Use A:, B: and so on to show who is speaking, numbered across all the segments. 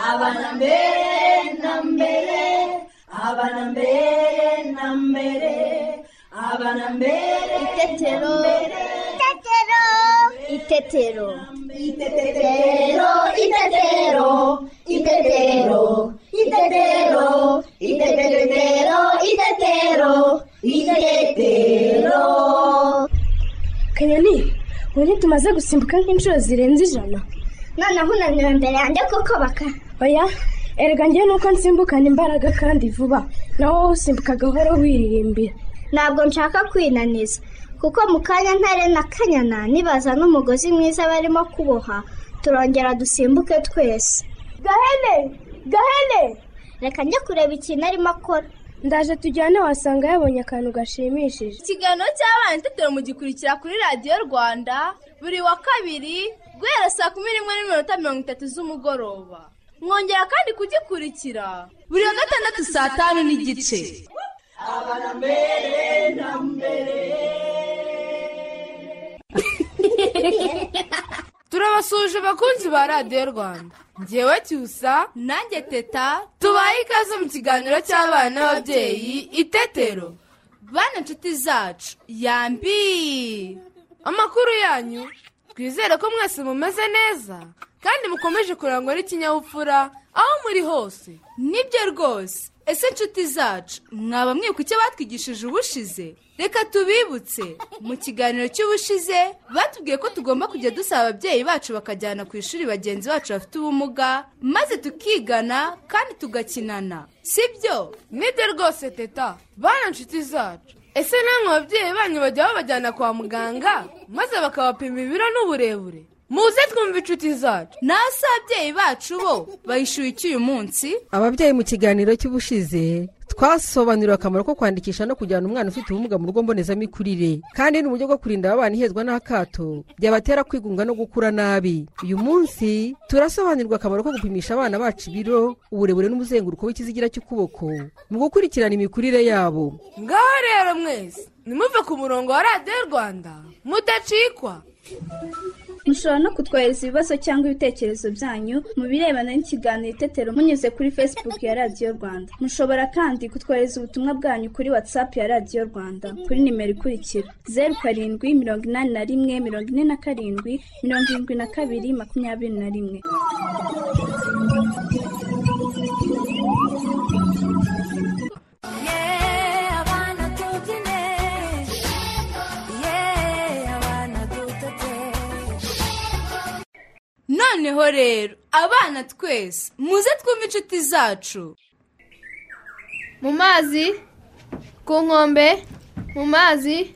A: abana mbere na mbere abana mbere na mbere abana mbere
B: Itetero.
C: Itetero.
B: Itetero.
A: Itetero, itetero, itetero, itetero, itetero, itetero, itetero.
D: kanyoni ubu ntitumaze gusimbuka nk'inshuro zirenze ijana
C: noneho unaniwe imbere yanjye kuko baka
D: oya erega njye nuko nsimbukana imbaraga kandi vuba nawe wowe usimbuka gahoro wiririmbira
C: ntabwo nshaka kwinaniza kuko mu kanya ntare na kanyana nibaza n'umugozi mwiza barimo kuboha turongera dusimbuke twese
B: Gahene! Gahene!
C: reka njye kureba ikintu arimo akora
D: ndaje tujyane wasanga yabonye akantu gashimishije
E: ikiganiro cy'abana itetero mugikurikira kuri radiyo rwanda buri wa kabiri guhera saa kumi n'imwe n'iminota mirongo itatu z'umugoroba mwongera kandi kugikurikira buri wa gatandatu saa tanu n'igice turabasuje abakunzi ba radiyo rwanda ngewe cyusa nanjye teta tubaye ikaze mu kiganiro cy'abana n'ababyeyi itetero bana inshuti zacu yambi amakuru yanyu twizere ko mwese mumeze neza kandi mukomeje kurangwa n'ikinyabupfura aho muri hose nibyo rwose ese inshuti zacu mwaba mwibuka icyo batwigishije ubushize reka tubibutse mu kiganiro cy'ubushize batubwiye ko tugomba kujya dusaba ababyeyi bacu bakajyana ku ishuri bagenzi bacu bafite ubumuga maze tukigana kandi tugakinana sibyo nibyo rwose teta bana inshuti zacu ese namwe ababyeyi banyu bajya babajyana kwa muganga maze bakabapima ibiro n'uburebure muze twumve inshuti zacu nawe se ababyeyi bacu bo bayishyuye iki uyu munsi
F: ababyeyi mu kiganiro cy'ubushize twasobanuriwe akamaro ko kwandikisha no kujyana umwana ufite ubumuga mu rugo mbonezamikurire kandi ni uburyo bwo kurinda abana ihezwa n'akato byabatera kwigunga no gukura nabi uyu munsi turasobanurirwa akamaro ko gupimisha abana bacu ibiro uburebure n'umuzenguruko w'ikizigira cy'ukuboko mu gukurikirana imikurire yabo
E: ngaho rero mwese nimuve ku murongo wa radiyo rwanda mudacikwa
G: mushobora no kutwohereza ibibazo cyangwa ibitekerezo byanyu mu birebana n'ikiganiro itetero munyuze kuri facebook ya radiyo rwanda mushobora kandi kutwohereza ubutumwa bwanyu kuri whatsapp ya radiyo rwanda kuri nimero ikurikira zeru karindwi mirongo inani na rimwe mirongo ine na karindwi mirongo irindwi na kabiri makumyabiri na rimwe
E: noneho rero abana twese muze twumve inshuti zacu
H: mu mazi ku nkombe mu mazi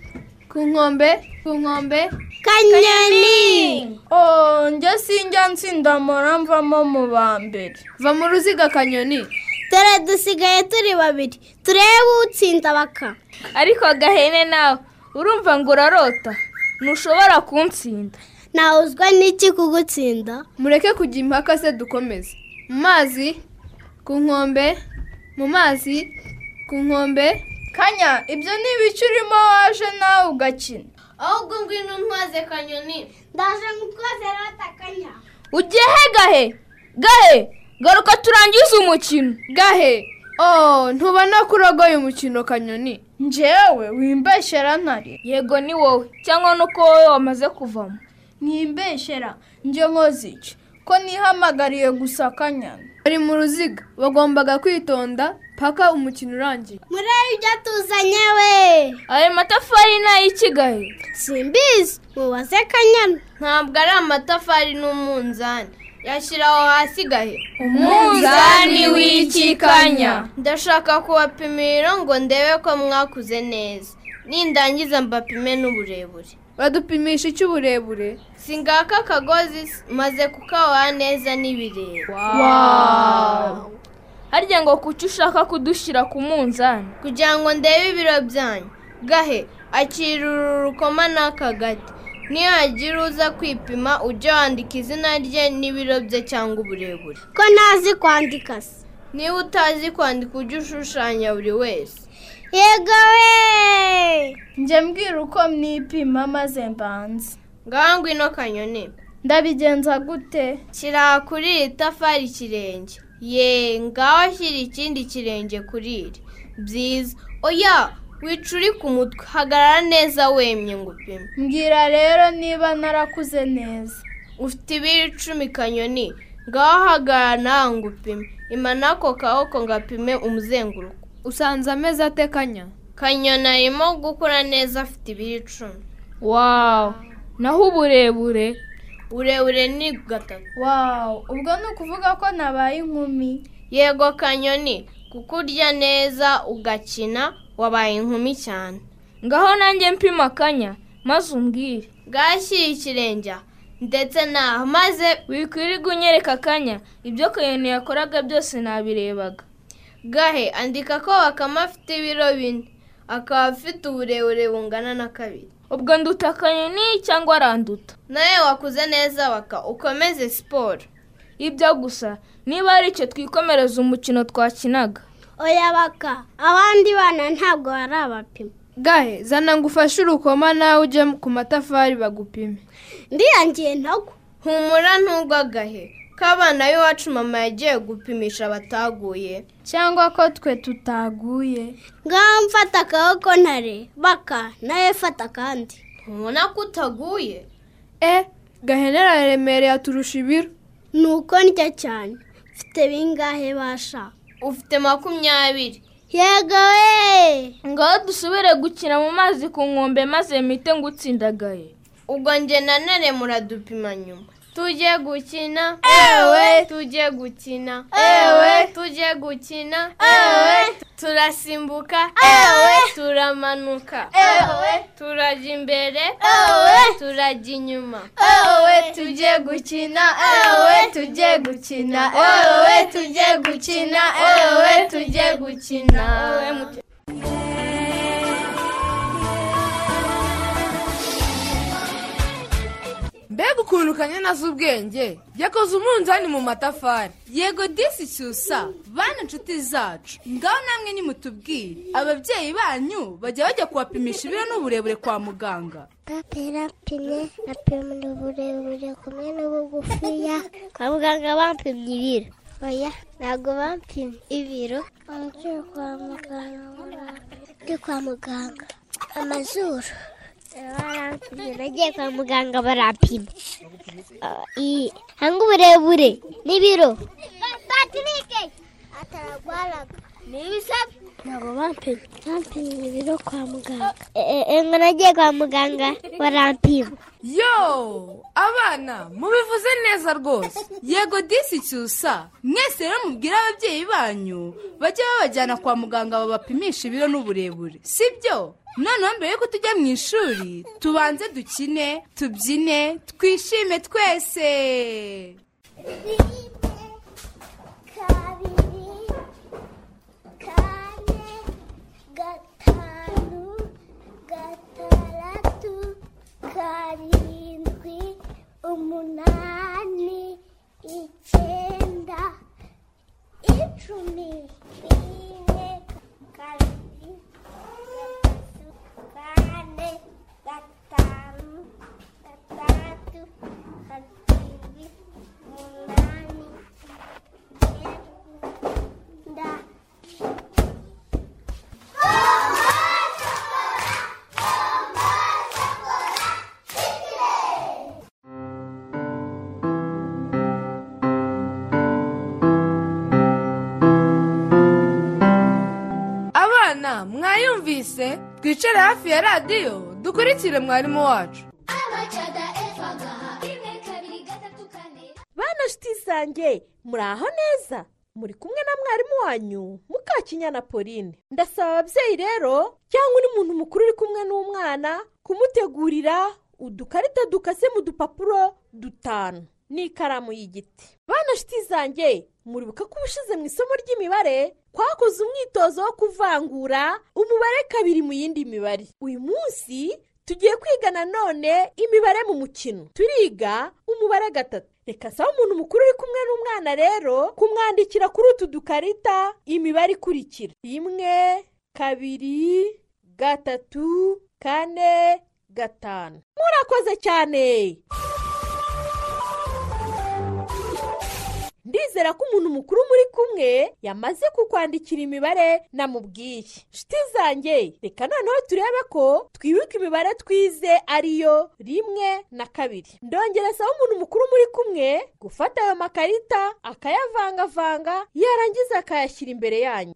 H: ku nkombe ku nkombe
C: kanyoni
H: oh njye sinjya nsindamura mvamo mu ba mbere va mu ruziga kanyoni
C: dore dusigaye turi babiri turebe utsinda baka
H: ariko gahene nawe urumva ngo urarota ntushobora kunsinda
C: nawuzwa n'iki kugutsinda
H: mureke kujya impaka se dukomeze mu mazi ku nkombe mu mazi ku nkombe kanya ibyo ni ibice urimo waje nawe ugakina
C: ahubwo ngwino ntwaze kanyoni ndaje ngukozera batakanya
H: ugiye he gahe gahe garuka turangize umukino gahe oh ntubona ko urogoye umukino kanyoni njyewe wimbeshyera ntare yego ni wowe cyangwa nuko wowe wamaze kuvamo ntimbeshyera njye nkozice ko nihamagariye gusa kanyana bari mu ruziga bagombaga kwitonda paka umukino urangiye
C: muri ibyo tuzanye we
H: ayo matafari ni ay'ikigahe
C: simbizi mubaze kanyana
H: ntabwo ari amatafari n'umunzani yashyiraho hasi gahe
E: Umunzani w'ikikanya.
H: ndashaka kubapimira ngo ndebe ko mwakuze neza nindangiza mbapime n'uburebure
E: badupimisha icy'uburebure
H: singaka akagozi maze kukabaha neza n'ibireba harya ngo kuki ushaka kudushyira ku munzani kugira ngo ndebe ibiro byanyu gahe akira uru rukoma n'aka gati nihagira uza kwipima ujye wandika izina rye n'ibiro bye cyangwa uburebure
C: ko ntazi kwandika se
H: niba utazi kwandika ujye ushushanya buri wese
C: yego we
H: njye mbwira uko mwipima maze mbanze ngaho ngwino kanyoni
I: ndabigenza gute
H: shyira kuri iri tafari ikirenge ye ngaho shyira ikindi kirenge kuri iri byiza oya wicuri ku mutwe hagarara neza wemye ngo upime
I: mbwira rero niba narakuze neza
H: ufite ibiro icumi kanyoni ngaho hagarara nawe ngo upime imana ako kaboko ngo apime umuzenguruko
I: usanze ameze atekanya
H: kanyoni arimo gukora neza afite ibiro icumi
I: wawu naho uburebure
H: uburebure ni gatatu
I: wawu ubwo ni ukuvuga ko nabaye inkumi
H: yego kanyoni kuko urya neza ugakina wabaye inkumi cyane
I: ngaho nanjye mpima akanya maze umbwire
H: bwashyira ikirenge aha, ndetse naho maze
I: wikwirirwa unyereka akanya ibyo kanyoni yakoraga byose nabirebaga
H: gahe andika ko bakama afite ibiro bine akaba afite uburebure bungana na kabiri
I: ubwo nduta akanyoni cyangwa aranduta
H: nawe wakuze neza waka ukomeze siporo
I: ibyo gusa niba ari icyo twikomereza umukino twakinaga
J: oya baka abandi bana ntabwo bari abapima
I: gahe zana ngo ufashe urukoma nawe ujye ku matafari bagupime
J: ndiyangiye ntagwa
H: humura ntugwagahe ko abana b'iwacu mama yagiye gupimisha bataguye
I: cyangwa ko twe tutaguye
J: ngaho mfata akaboko ntare baka nawe fata akandi
H: ntubona ko utaguye
I: e gahenera remereye aturusha ibiro
J: ni uko ndya cyane mfite bingahe basha
H: ufite makumyabiri
J: yego we
I: ngaho dusubire gukina mu mazi ku nkombe maze mite ngo utsindagaye
H: ubwo njye na none muradupima nyuma tujye gukina ewe tujye gukina ewe tujye gukina ewe turasimbuka ewe turamanuka ewe turajya imbere ewe turajya inyuma ewe tujye gukina ewe tujye gukina ewe tujye gukina ewe tujye gukina
E: mbega ukuntu kanyana azi ubwenge yakoze umunzani mu matafari yego disi cyusa bana inshuti zacu ngaho namwe nimutubwire ababyeyi banyu bajya bajya kubapimisha ibiro n'uburebure kwa muganga
C: papa yarapimye apimira uburebure kumwe n'ubugufiya kwa muganga bampimye ibiro oya ntabwo bampimye ibiro abagiye kwa muganga ndi kwa muganga amazuru barampimye nagiye kwa muganga barampimye Ah, i- hanga uburebure n'ibiro ataragwaraga ni ibisabwa ntabwo bampimye bampimye ibiro kwa muganga ngo nagiye kwa muganga barampima
E: yo abana mubivuze neza rwose yego disi cyusa mwese rero mubwire ababyeyi banyu bajye babajyana kwa muganga babapimisha ibiro n'uburebure si byo noneho mbere yuko tujya mu ishuri tubanze dukine tubyine twishime twese
C: kabiri kane gatanu gatandatu karindwi umunani icyenda icumi rimwe kabiri gatatu kane gatanu gatandatu karindwi umunani icyenda
E: abana mwayumvise twicare hafi ya radiyo dukurikire mwarimu wacu
K: bana nshuti zanjye muri aho neza muri kumwe na mwarimu wanyu mukakinyana pauline ndasaba ababyeyi rero cyangwa undi muntu mukuru uri kumwe n'umwana kumutegurira udukarita dukase mu dupapuro dutanu n'ikaramu y'igiti bana nshuti zanjye muribuka ko ubushize mu isomo ry'imibare twakoze umwitozo wo kuvangura umubare kabiri mu yindi mibare uyu munsi tugiye kwiga nanone imibare mu mukino turiga umubare gatatu reka saba umuntu mukuru uri kumwe n'umwana rero kumwandikira kuri utu dukarita imibare ikurikira rimwe kabiri gatatu kane gatanu murakoze cyane ndizera ko umuntu mukuru muri kumwe yamaze kukwandikira imibare namubwiye nshuti zanjye reka noneho turebe ko twibuka imibare twize ariyo rimwe na kabiri ndongereza umuntu mukuru muri kumwe gufata ayo makarita akayavangavanga yarangiza akayashyira imbere yanyu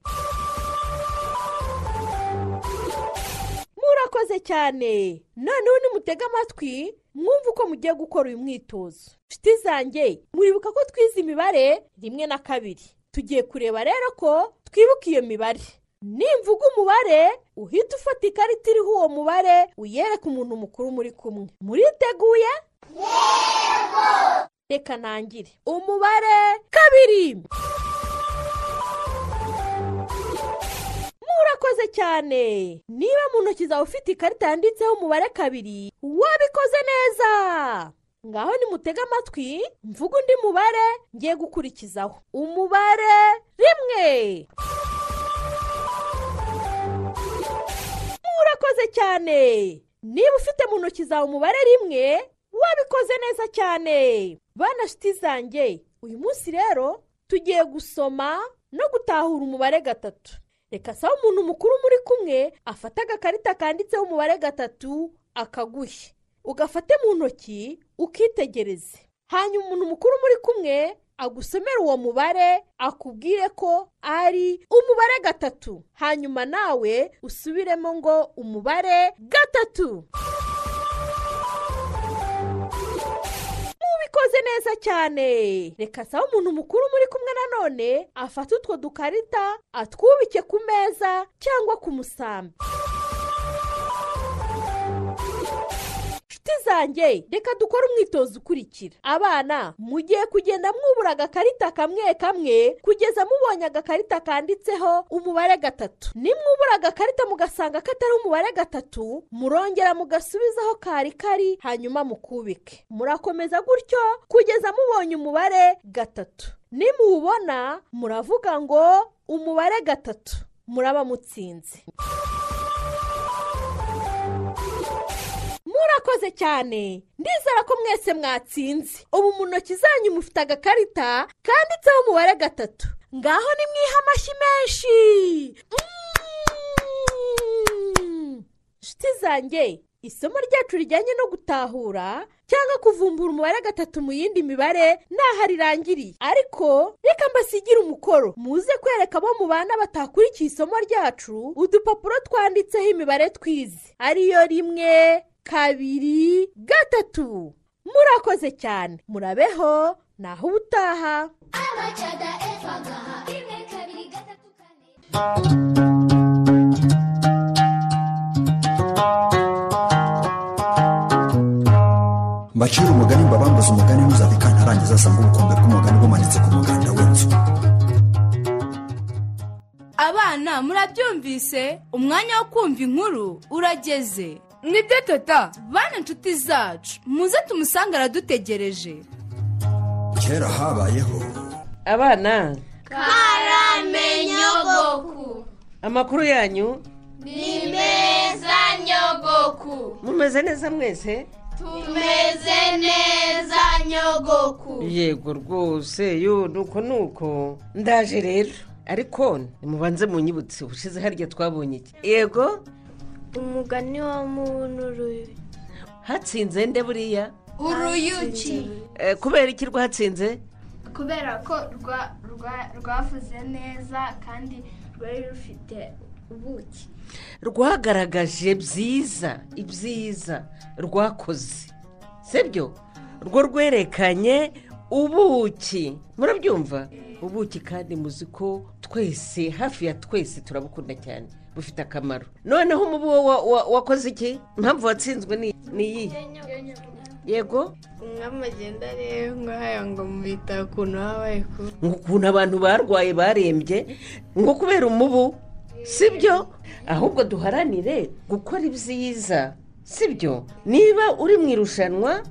K: murakoze cyane noneho nimutega amatwi mwumve uko mugiye gukora uyu mwitozo nshuti zanjye muribuka ko twize imibare rimwe na kabiri tugiye kureba rero ko twibuka iyo mibare nimvuga umubare uhita ufata ikarita iriho uwo mubare uyereka umuntu mukuru muri kumwe muriteguye reka ntangire umubare kabiri murakoze cyane niba mu ntoki zawe ufite ikarita yanditseho umubare kabiri wabikoze neza ngaho nimutege amatwi mvuga undi mubare ngiye gukurikizaho umubare rimwe murakoze cyane niba ufite mu ntoki zawe umubare rimwe wabikoze neza cyane bana nshuti zanjye uyu munsi rero tugiye gusoma no gutahura umubare gatatu reka sawa umuntu mukuru muri kumwe afata agakarita kanditseho umubare gatatu akaguhe ugafate mu ntoki ukitegereze hanyuma umuntu mukuru muri kumwe agusomera uwo mubare akubwire ko ari umubare gatatu hanyuma nawe usubiremo ngo umubare gatatu mubikoze neza cyane reka sawa umuntu mukuru muri kumwe nanone afate utwo dukarita atwubike ku meza cyangwa ku musambi nshuti zanjye reka dukore umwitozo ukurikira abana mugiye kugenda mwubura agakarita kamwe kamwe kugeza mubonye agakarita kanditseho umubare gatatu nimwubura agakarita mugasanga katari umubare gatatu murongera mugasubizaho kari kari hanyuma mukubike murakomeza gutyo kugeza mubonye umubare gatatu nimuwubona muravuga ngo umubare gatatu muraba mutsinze murakoze cyane ndizera ko mwese mwatsinze ubu mu ntoki zanyu mufite agakarita kanditseho umubare gatatu ngaho ni mwiha amashyi menshi Mm! nshuti zanjye isomo ryacu rijyanye no gutahura cyangwa kuvumbura umubare gatatu mu yindi mibare ntaho rirangiriye ariko reka mbasigire umukoro muze kwereka abo mubana batakurikiye isomo ryacu udupapuro twanditseho imibare twize ariyo rimwe kabiri gatatu murakoze cyane murabeho naho ubutaha
L: mbacira umugani mbabambuza umugani ntuzabikane arangiza asanga ubukombe bw'umugani bumanitse ku muganda w'inzu
E: abana murabyumvise umwanya wo kumva inkuru urageze mwibyo teta bana inshuti zacu muze tumusange aradutegereje
L: kera habayeho
M: abana
N: karamenyogoku
M: amakuru yanyu
N: ni meza nyogoku
M: mumeze neza mwese
N: tumeze neza nyogoku
M: yego rwose yo nuko nuko ndaje rero ariko nimubanze munyibutse ubushize harya twabonye iki yego
C: umugani wa munuruye
M: hatsinze nde buriya
N: uruyuki
M: Eh, kubera iki rwatsinze
O: kubera ko rwa- rwa- rwavuze neza kandi rwari rufite ubuki
M: rwagaragaje byiza ibyiza rwakoze sibyo rwo rwerekanye ubuki murabyumva ubuki kandi muzi ko twese hafi ya twese turabukunda cyane bufite akamaro noneho umubu wo wa- wa- wakoze iki impamvu watsinzwe ni- ni iyihe yego
P: umwami agenda arebe nk'aya ngo mubita ukuntu habaye kuba
M: ngo ukuntu abantu barwaye barembye ngo kubera umubu sibyo ahubwo duharanire gukora ibyiza sibyo niba uri mu irushanwa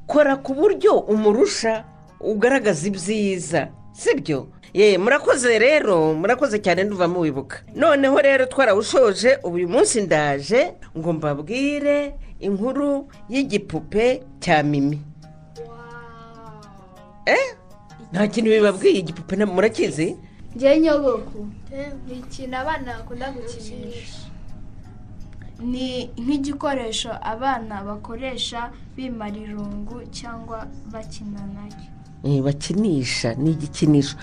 M: kora ku buryo umurusha ugaragaza ibyiza sibyo ye murakoze rero murakoze cyane nduva muwibuka noneho rero twarawushoje ubu uyu munsi ndaje ngo mbabwire inkuru y'igipupe cya mimi eh nta kintu bibabwiye igipupe na- murakizi
O: ngewe nyogoko ni ikintu abana bakunda gukinisha ni nk'igikoresho abana bakoresha bimara irungu cyangwa bakina nacyo
M: Eh, bakinisha ni igikinisho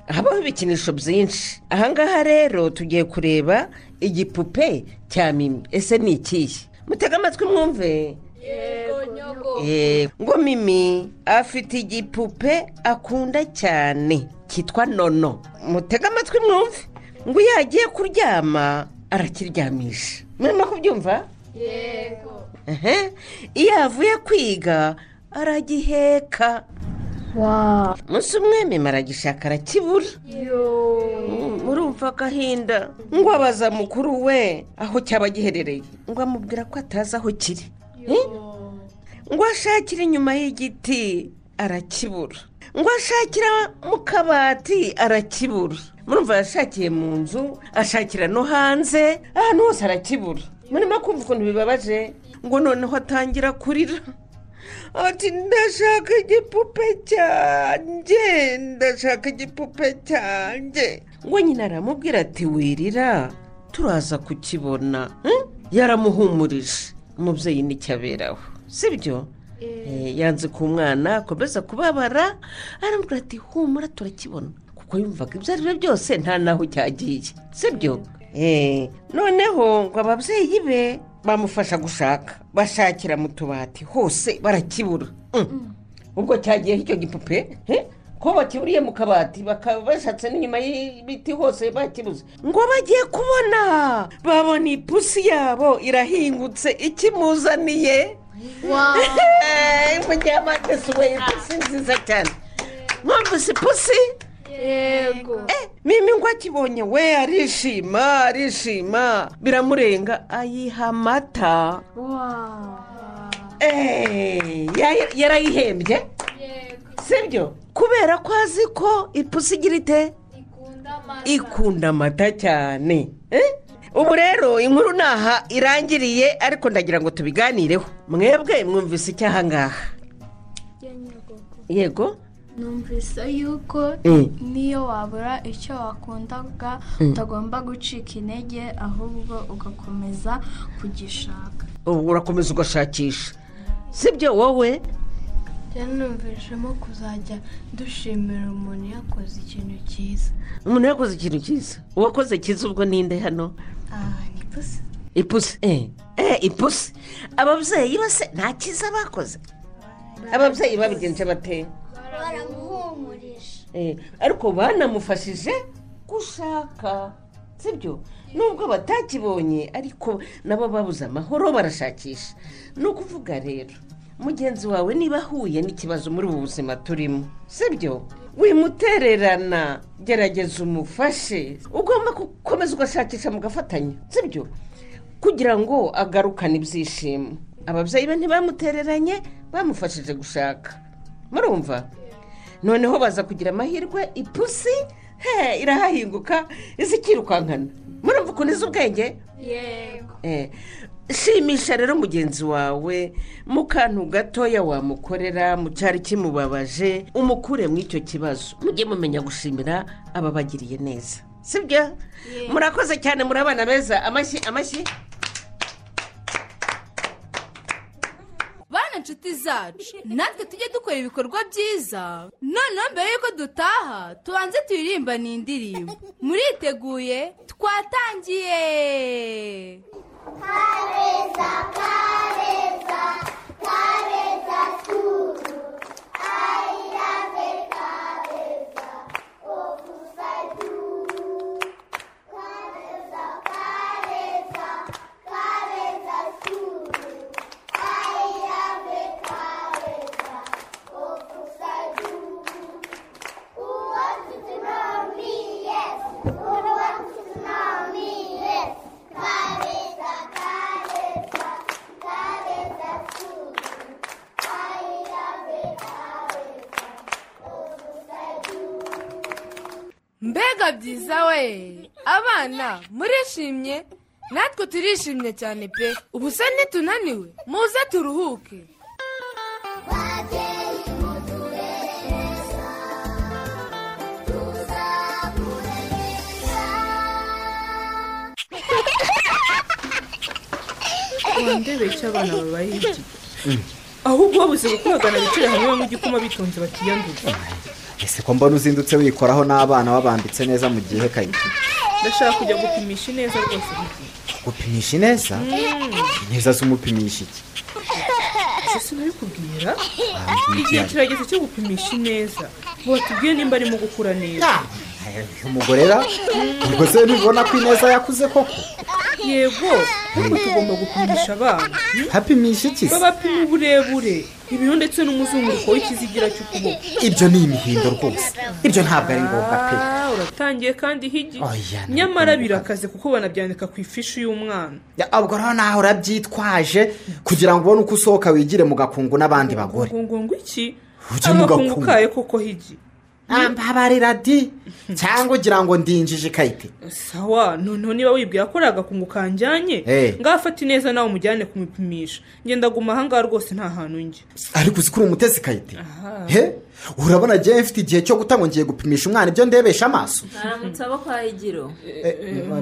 M: habaho ibikinisho byinshi ahangaha rero tugiye kureba igipupe cya mimi ese ni ikihe mutega amatwi mwumve Eh, ngo mimi afite igipupe akunda cyane cyitwa nono mutega amatwi mwumve ngo iyo agiye kuryama arakiryamisha murimo kubyumva
O: yego
M: Ehe. iyo avuye kwiga aragiheka umunsi umwe mima aragishaka arakibura Mm, murumva agahinda ngo abaza mukuru we aho cyaba giherereye ngo amubwira ko atazi aho kiri Eh? ngo ashakire inyuma y'igiti arakibura ngo ashakira mu kabati arakibura murumva yashakiye mu nzu ashakira no hanze ahantu hose arakibura murimo kumva ukuntu bibabaje ngo noneho atangira kurira ati ndashaka igipupe cyanjye ndashaka igipupe cyanjye ngo nyina aramubwira ati wirira turaza kukibona hmm? yaramuhumurije umubyeyi nticyaberaho si byo Eh, yanze ku mwana akomeza kubabara aramubwira ati humura turakibona kuko yumvaga ibyo ari byo byose nta n'aho cyagiye si byo Eh, noneho ngo ababyeyi be bamufasha gushaka bashakira mu tubati hose barakibura Mm. ubwo cyagiyeho icyo gipupe eh? ko bakiburiye mu kabati bakaba bashatse n'inyuma y'ibiti hose bakibuze ngo bagiye kubona babona ipusi yabo irahingutse ikimuzaniye muryamate si we ipusi nziza cyane mwumvise ipusi
O: yego
M: mimi ngo akibonye we arishima arishima biramurenga ayiha amata Eh, ya- yarayihembye sibyo kubera ko azi ko ipusi igira ite ikunda amata cyane Eh? ubu rero inkuru ni aha irangiriye ariko ndagira ngo tubiganireho mwebwe mwumvise icyo ahangaha yego
O: numvise yuko
M: Mm.
O: n'iyo wabura icyo wakundaga
M: Mm.
O: utagomba gucika intege ahubwo ugakomeza kugishaka
M: ubu urakomeza ugashakisha sibyo wowe
P: byanumvishemo kuzajya dushimira umuntu yakoze ikintu cyiza
M: umuntu yakoze ikintu cyiza uwakoze cyiza ubwo ninde hano
P: aha ni pusi
M: ipusi eh eh ipusi ababyeyi bose nta cyiza bakoze ababyeyi babigenje bateye
B: baramuhumurije
M: Eh, ariko banamufashije gushaka sibyo nubwo batakibonye ariko nabo babuze amahoro barashakisha ni ukuvuga rero mugenzi wawe niba ahuye n'ikibazo muri ubu buzima turimo sibyo wimutererana gerageza umufashe ugomba gukomeza ugashakisha mugafatanya sibyo kugira ngo agarukane ibyishimo ababyeyi be ntibamutereranye bamufashije gushaka murumva noneho baza kugira amahirwe ipusi he irahahinguka iza ikirukankana murumva ukuntu izi ubwenge
O: yego
M: Eh, shimisha rero mugenzi wawe mu kantu gatoya wamukorera mu cyari kimubabaje umukure mu icyo kibazo mujye mumenya gushimira ababagiriye neza sibyo murakoze cyane muri abana beza amashyi amashyi
E: bana inshuti zacu natwe tujye dukora ibikorwa byiza noneho mbere y'uko dutaha tubanze turirimba ni indirimbo muriteguye twatangiye mbega byiza we abana murishimye natwe turishimye cyane pe ubu se ntitunaniwe muze turuhuke
B: babyeyi muturere neza
Q: nde bica abana babaye iki ahubwo babuze gukogana bicare hamwe banywe igikoma bitonze bakiyanduza
R: ese ko mbona uzindutse wikoraho n'abana wabambitse neza mu gihe kayiki
Q: ndashaka kujya gupimisha ineza rwose
R: gupimisha ineza
Q: Mm.
R: ineza zumupimisha iki
Q: ese sinabikubwira
R: mbibwiye.
Q: igihe kirageze cyo gupimisha ineza ngo batubwire nimba arimo gukura neza
R: umugorera ubwo se ntibona ko ineza yakuze koko
Q: yego ariko tugomba gupimisha abana
R: hapimisha iki se
Q: babapima uburebure ibiro ndetse n'umuzenguruko w'ikizigira cy'ukuboko
R: ibyo ni imihindo rwose ibyo ntabwo ari ngombwa pe
Q: Ah, uratangiye kandi higi
R: Oya, ntabwo
Q: nyamara birakaze kuko banabyandika ku ifishi y'umwana
R: Ya, ubwo rero nawe urabyitwaje kugira ngo ubone uko usohoka wigire mu gakungu n'abandi bagore
Q: ngo ngo iki
R: Ujye mu
Q: amakungu
R: gakungu.
Q: kayo koko higi
R: ambabarira di cyangwa ugira ngo ndinjije ikayite
Q: sawa noneho niba wibwira ko ari agakungu kanjyanye
R: Eh.
Q: ngafate ineza nawe umujyane kumupimisha ngenda guma ahangaha rwose nta hantu njya
R: ariko uzi ko uri umutesi kayite he urabona agiye mfite igihe cyo guta ngo ngiye gupimisha umwana ibyo ndebesha amaso
S: mwaramutse abo kwa higiro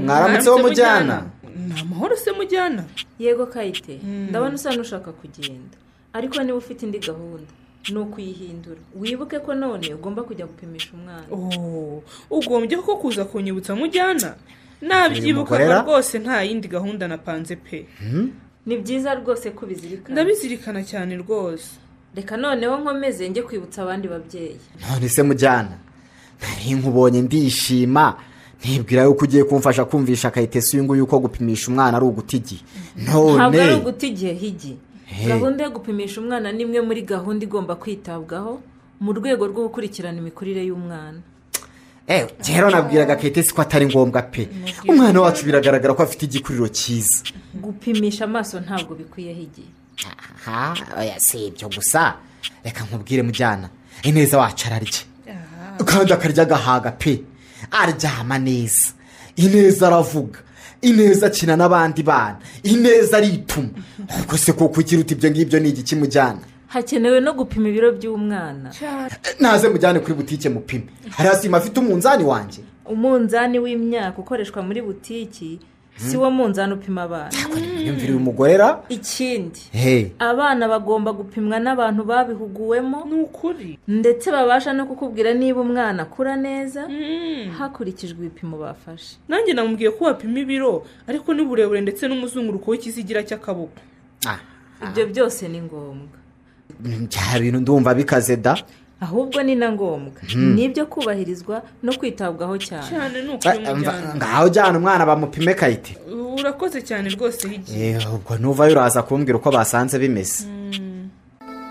R: mwaramutse wo mujyana
Q: ni amahoro se mujyana
S: yego kayite ndabona usa n'ushaka kugenda ariko niba ufite indi gahunda ni ukuyihindura wibuke ko none ugomba kujya gupimisha umwana
Q: Oh, ugombye ko kuza kunyibutsa mujyana nabyibukaga
S: Mugorera?
Q: rwose nta yindi gahunda napanze pe
S: ni byiza rwose ko ubizirikana
Q: ndabizirikana cyane rwose
S: reka noneho nkomeze njye kwibutsa abandi babyeyi
R: none se mujyana nari nkubonye ndishima ntibwira yuko ugiye kumfasha kumvisha kayite si uyu nguyu ko gupimisha umwana ari uguta igihe
S: ntabwo ari
R: none
S: uguta igihe higi
R: Hey.
S: gahunda yo gupimisha umwana ni imwe muri gahunda igomba kwitabwaho mu rwego rwo gukurikirana imikurire y'umwana
R: ewe rero nabwiraga kayite si ko atari ngombwa pe umwana wacu biragaragara ko afite igikuriro cyiza
S: gupimisha amaso ntabwo bikwiye higi
R: ha oya, si ibyo gusa reka nkubwire mujyana ineza wacu ararya kandi akarya agahaga pe aryama neza ineza aravuga ineza akina n'abandi bana ineza arituma ubwo se kuko ukiruta ibyo ngibyo ni igiki mujyana
S: hakenewe no gupima ibiro by'umwana
R: naze mujyane kuri butike mupime hari asima afite umunzani wanjye
S: umunzani w'imyaka ukoreshwa muri butiki si wo munzani upima abana
R: yumvira uyu mugorera
S: ikindi
R: he
S: abana bagomba gupimwa n'abantu babihuguwemo ni
Q: ukuri
S: ndetse babasha no kukubwira niba umwana akura neza hakurikijwe ibipimo bafashe
Q: nanjye namubwiye ko wapima ibiro ariko n'uburebure ndetse n'umuzenguruko w'ikizigira cy'akaboko
S: ibyo byose ni ngombwa
R: bya bintu ndumva bikaze da
S: ahubwo ni na ngombwa
R: Mhm.
S: ni ibyo kubahirizwa no kwitabwaho cyane
Q: cyane ni ukuri
R: Eh, mva-
Q: mujyana
R: ngaho jyana umwana bamupime kayite
Q: urakoze cyane rwose higi
R: Eh, ubwo nuvayo uraza kumbwira uko basanze bimeze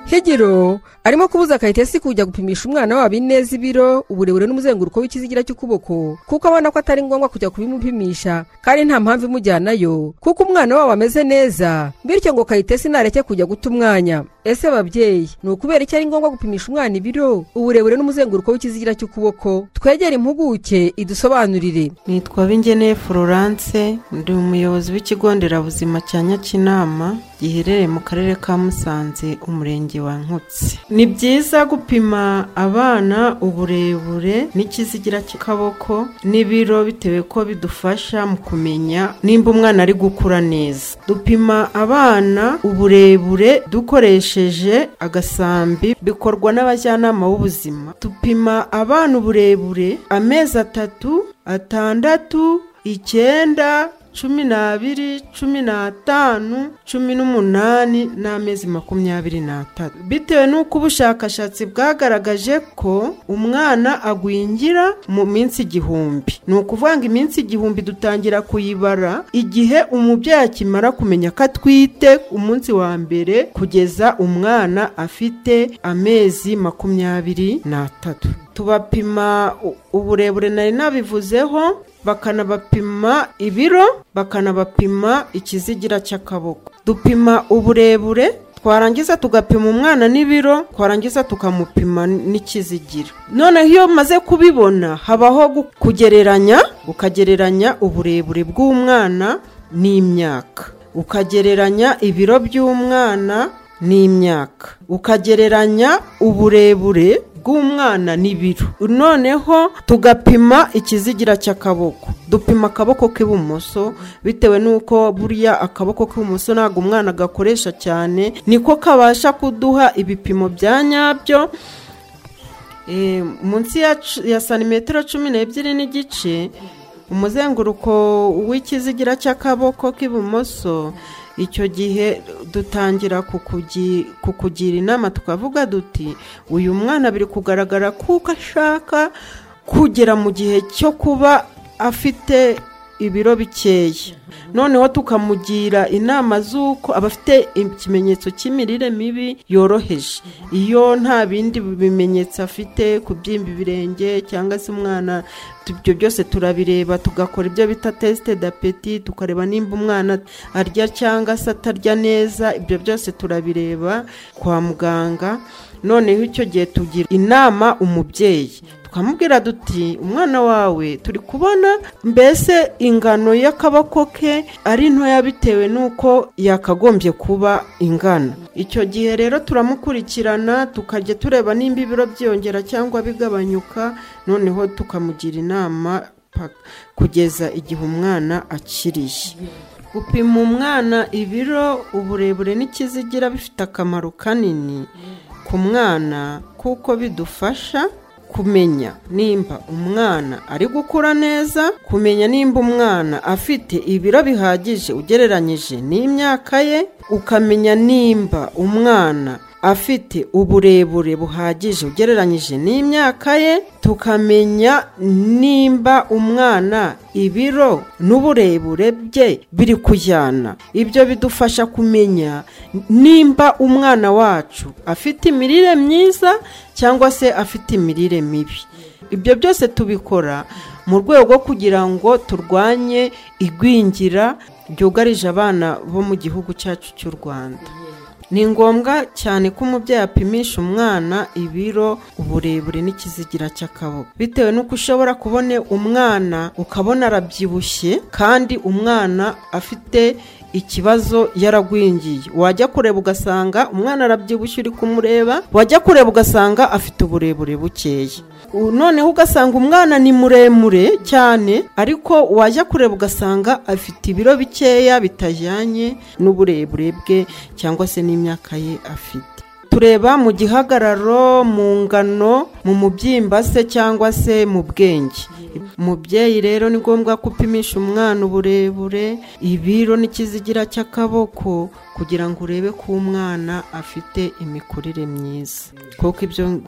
F: higiro arimo kubuza kayitesi kujya gupimisha umwana wabo ineza ibiro uburebure n'umuzenguruko w'ikizigira cy'ukuboko kuko abona ko atari ngombwa kujya kubimupimisha kandi nta mpamvu imujyanayo kuko umwana wabo ameze neza bityo ngo kayitesi nareke kujya guta umwanya ese babyeyi ni ukubera iki ari ngombwa gupimisha umwana ibiro uburebure n'umuzenguruko w'ikizigira cy'ukuboko twegere impuguke idusobanurire
T: nitwa bingeneye florence ndi umuyobozi w'ikigo nderabuzima cya nyakinama giherereye mu karere ka musanze umurenge wa nkutsi ni byiza gupima abana uburebure n'ikizigira cy'akaboko n'ibiro bitewe ko bidufasha mu kumenya nimba umwana ari gukura neza dupima abana uburebure dukoresheje agasambi bikorwa n'abajyanama b'ubuzima dupima abana uburebure amezi atatu atandatu icyenda cumi n'abiri cumi n'atanu cumi n'umunani n'amezi makumyabiri n'atatu bitewe n'uko ubushakashatsi bwagaragaje ko umwana agwingira mu minsi igihumbi ni ukuvuga ngo iminsi igihumbi dutangira kuyibara igihe umubyeyi akimara kumenya ko atwite umunsi wa mbere kugeza umwana afite amezi makumyabiri n'atatu tubapima u- uburebure nari nabivuzeho bakanabapima ibiro bakanabapima ikizigira cy'akaboko dupima uburebure twarangiza tugapima umwana n'ibiro twarangiza tukamupima n'ikizigira noneho iyo umaze kubibona habaho gu- kugereranya ukagereranya uburebure bw'umwana n'imyaka ukagereranya ibiro by'umwana n'imyaka ukagereranya uburebure bw'umwana ni ibiro noneho tugapima ikizigira cy'akaboko dupima akaboko k'ibumoso bitewe n'uko buriya akaboko k'ibumoso ntabwo umwana gakoresha cyane niko kabasha kuduha ibipimo bya nyabyo Eh, munsi ya cu- ya santimetero cumi n'ebyiri n'igice umuzenguruko w'ikizigira cy'akaboko k'ibumoso icyo gihe dutangira kukugi- kukugira inama tukavuga duti uyu mwana biri kugaragara kuko ashaka kugera mu gihe cyo kuba afite ibiro bikeya noneho tukamugira inama z'uko abafite ikimenyetso cy'imirire mibi yoroheje iyo nta bindi bimenyetso afite kubyimba ibirenge cyangwa se umwana ibyo byose turabireba tugakora ibyo bita tesite dapeti tukareba nimba umwana arya cyangwa se atarya neza ibyo byose turabireba kwa muganga noneho icyo gihe tugira inama umubyeyi tukamubwira duti umwana wawe turi kubona mbese ingano y'akaboko ke ari ntoya bitewe n'uko yakagombye kuba ingana icyo gihe rero turamukurikirana tukajya tureba nimba ibiro byiyongera cyangwa bigabanyuka noneho tukamugira inama paka- kugeza igihe umwana akiriye gupima umwana ibiro uburebure n'ikizigira bifite akamaro kanini ku mwana kuko bidufasha kumenya nimba umwana ari gukura neza kumenya nimba umwana afite ibiro bihagije ugereranyije n'imyaka ye ukamenya nimba umwana afite uburebure buhagije ugereranyije n'imyaka ye tukamenya nimba umwana ibiro n'uburebure bye biri kujyana ibyo bidufasha kumenya nimba umwana wacu afite imirire myiza cyangwa se afite imirire mibi ibyo byose tubikora mu rwego rwo kugira ngo turwanye igwingira ryugarije abana bo mu gihugu cyacu cy'u rwanda ni ngombwa cyane ko umubyeyi apimisha umwana ibiro uburebure n'ikizigira cy'akaboko bitewe n'uko ushobora kubona umwana ukabona arabyibushye kandi umwana afite ikibazo yaragwingiye wajya kureba ugasanga umwana arabyibushye uri kumureba wajya kureba ugasanga afite uburebure bukeya U- noneho ugasanga umwana ni muremure cyane ariko wajya kureba ugasanga afite ibiro bikeya bitajyanye n'uburebure bwe cyangwa se n'imyaka ye afite tureba mu gihagararo mu ngano mu mubyimba se cyangwa se mu bwenge umubyeyi rero ni ngombwa ko upimisha umwana uburebure ibiro n'ikizigira cy'akaboko kugira ngo urebe ko umwana afite imikurire myiza kuko ibyo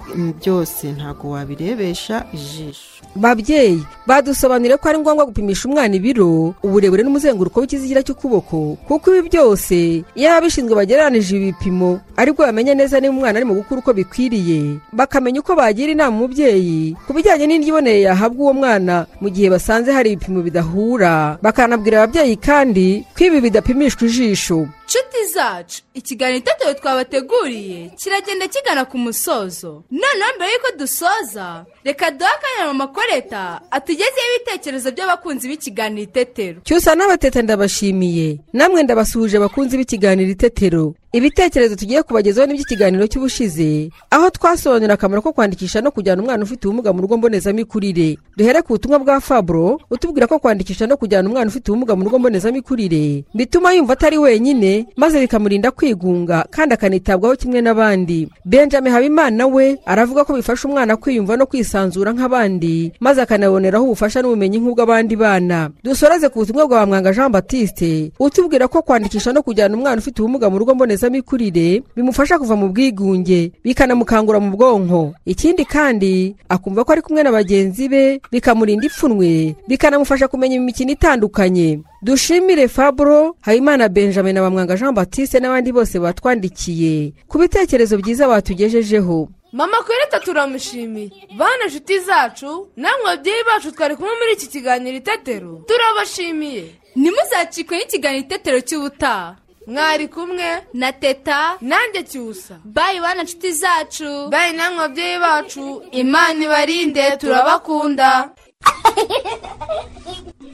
T: byose ntabwo wabirebesha ijisho
F: babyeyi badusobanuriye ko ari ngombwa gupimisha umwana ibiro uburebure n'umuzenguruko w'ikizigira cy'ukuboko kuko ibi byose iyo ababishinzwe bagereranije ibipimo aribwo bamenya neza niba umwana arimo gukura uko bikwiriye bakamenya uko bagira inama umubyeyi ku bijyanye n'indyo iboneye yahabwa uwo mwana mu gihe basanze hari ibipimo bidahura bakanabwira ababyeyi kandi ko ibi bidapimishwa ijisho
E: nshuti zacu ikiganiro itetero twabateguriye kiragenda kigana ku musozo noneho mbere y'uko dusoza reka duhe akanya mama koreta atugezeho ibitekerezo by'abakunzi b'ikiganiro itetero
F: cyusa n'abateta ndabashimiye namwe ndabasuhuje abakunzi b'ikiganiro itetero ibitekerezo tugiye kubagezaho n'iby'ikiganiro cy'ubushize aho twasobanurira akamaro ko kwandikisha no kujyana umwana ufite ubumuga mu rugo mbonezamikurire duhere ku butumwa bwa fabro utubwira ko kwandikisha no kujyana umwana ufite ubumuga mu rugo mbonezamikurire bituma yumva atari wenyine maze bikamurinda kwigunga kandi akanitabwaho kimwe n'abandi benjamin habimana we aravuga ko bifasha umwana kwiyumva no kwisanzura nk'abandi maze akanaboneraho ubufasha n'ubumenyi nk'ubw'abandi bana dusoreze ku butumwa bwa mwanga jean batiste utubwira ko kwandikisha no kujyana umwana ufite ubumuga mu rugo mbonezamikurire bimufasha kuva mu bwigunge bikanamukangura mu bwonko ikindi kandi akumva ko ari kumwe na bagenzi be bikamurinda ipfunwe bikanamufasha kumenya imikino itandukanye dushimire fabro habimana benjamin na bamwanga jean batiste n'abandi bose batwandikiye ku bitekerezo byiza batugejejeho
E: mama koreta turamushimiye bana nshuti zacu namwe babyeyi bacu twari kumwe muri iki kiganiro itetero turabashimiye ntimuzacikwe n'ikiganiro itetero cy'ubutaha mwari kumwe na teta nanjye cyusa bayi bana nshuti zacu bayi namwe babyeyi bacu imana ibarinde turabakunda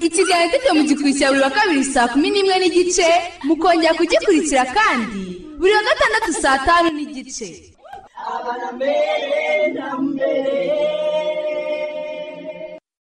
E: ikiganiro itetero mugikurikira buri wa kabiri saa kumi n'imwe n'igice mukongera kugikurikira kandi buri wa gatandatu saa tanu n'igice
A: abana mbere na mbere